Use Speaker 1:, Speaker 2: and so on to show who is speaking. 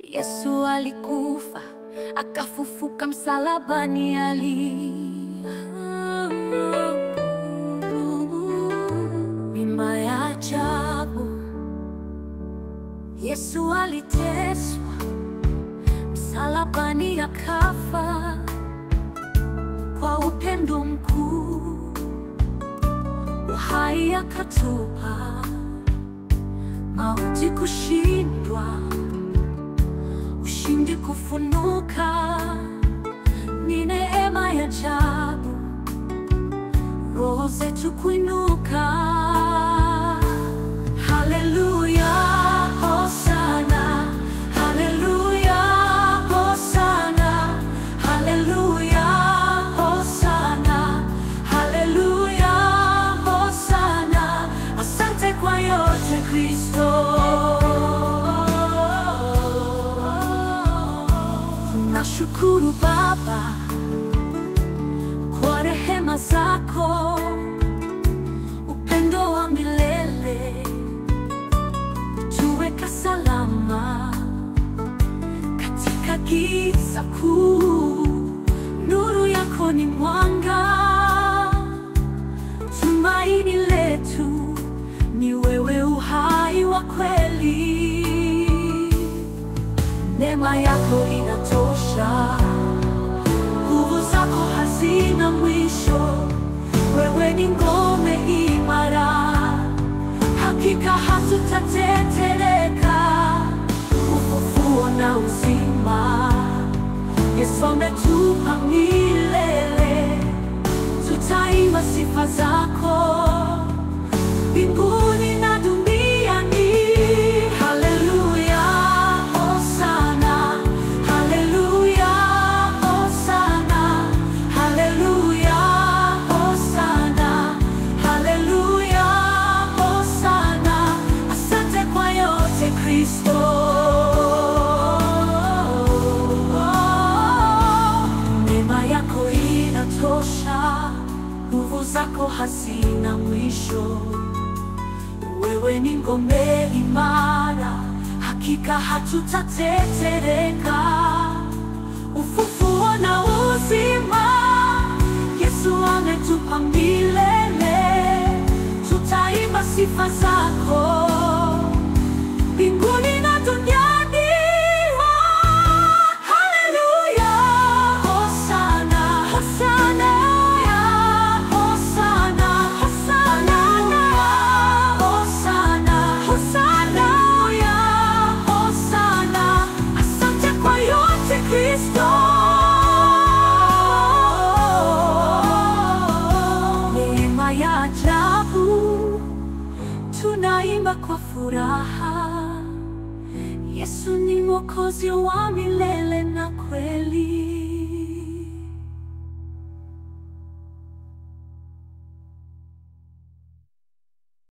Speaker 1: Yesu alikufa akafufuka msalabani, ali mima ya ajabu. Yesu aliteswa msalabani, akafa kwa upendo mkuu, uhai akatupa, mauti kushindwa ushindi kufunuka, ni neema ya ajabu, roho zetu kuinuka. Haleluya, hosana, haleluya, hosana, haleluya, hosana, haleluya, hosana. Asante kwa yote Kristo. Nashukuru Baba kwa rehema zako, upendo wa milele, tuweka salama katika giza kuu. Nuru yako ni mwanga, tumaini letu ni wewe, uhai wa kweli. Neema yako inatosha, nguvu zako hazina mwisho. Wewe ni ngome imara, hakika hatutatetereka. Ufufuo na uzima, Yesu ametupa milele. Tutaimba sifa zako mbinguni na duniani. Haleluya, hosana, haleluya, hosana, haleluya, hosana, haleluya, hosana. Asante kwa yote Kristo. Neema yako inatosha, nguvu zako hazina mwisho. Wewe ni ngome imara, hakika hatutatetereka. Ufufuo na uzima, Yesu ametupa milele. Tutaimba sifa zako mbinguni na duniani. Haleluya, hosana, hosana, hosana, hosana, hosana, hosana, hosana. Asante kwa yote Kristo. Neema ya ajabu, tunaimba kwa furaha. Yesu ni Mwokozi wa milele na kweli.